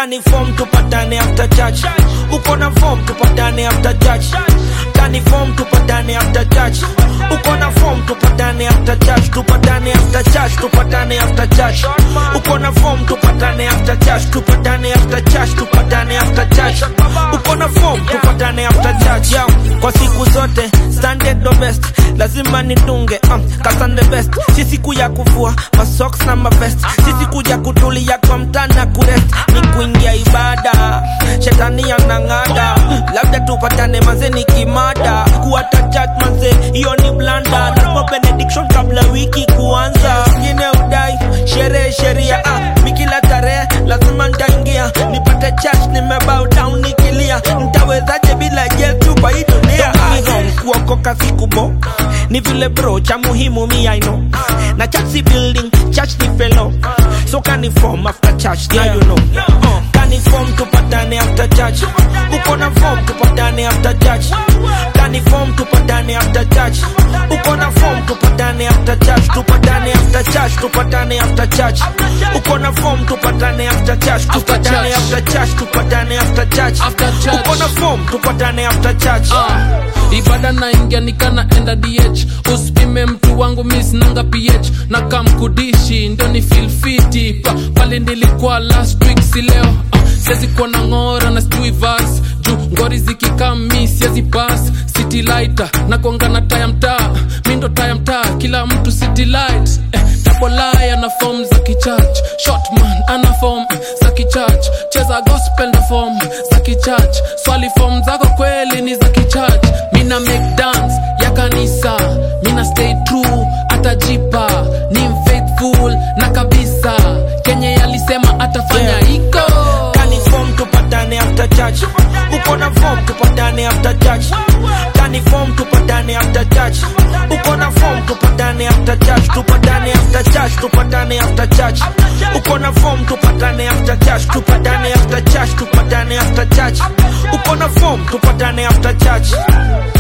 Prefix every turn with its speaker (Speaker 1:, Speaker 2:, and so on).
Speaker 1: kani form tupatane after church uko na form tupatane after church kani form tupatane after church uko na form tupatane after church tupatane after church tupatane after church uko na form tupatane after church tupatane after church tupatane after church uko na form tupatane after church Yo, kwa siku zote standard the best lazima nitunge um, kasan the best si siku ya kuvua masocks na mavest si siku ya kutulia kwa mtana kurest ni kuingia ibada shetani anang'ada labda tupatane manze ni kimada kuata chat manze hiyo ni blanda napo benediction kabla wiki kuanza ngine udai sherehe sheria ah, mikila tarehe lazima ntaingia nipate church nimebow down nikilia ntawezaje bila yetu kwa hii dunia ni home kuokoka sikubo ni vile bro cha muhimu mi I know na church si building church ni fellow so kani form after church yeah. you know uh, kani form tupatane after church uko na form tupatane after church kani form tupatane after church uko na form tupatane after church tupatane after church tupatane after church uko na form tupatane after church tupatane
Speaker 2: church.
Speaker 1: after church tupatane after church
Speaker 2: After church.
Speaker 1: uko na form tupatane after church
Speaker 2: Ah, ibada naingia nikana enda dh usipime mtu wangu misnanga ph na kamkudishi ndio ni filfiti pa, pale nilikuwa last week si leo ah, siwezi kuwa na ng'ora na sijui vas juu ngori zikikami siwezi pas city lighter na kuanga na taya mtaa mi ndo taya mtaa kila mtu city light eh, tabolai ana form za kichurch shotman ana form za kichurch cheza gospel na form za kichurch swali form zako kweli ni za kichurch mina make dance ya kanisa mina stay true atajipa ni mfaithful na kabisa kenye yalisema atafanya
Speaker 1: Yeah.
Speaker 2: iko
Speaker 1: kani form tupatane after church uko na form tupatane after church kani form tupatane after church uko na form tupatane after church tupatane after church tupatane after church uko na form tupatane after church tupatane after church tupatane after church uko na form tupatane after church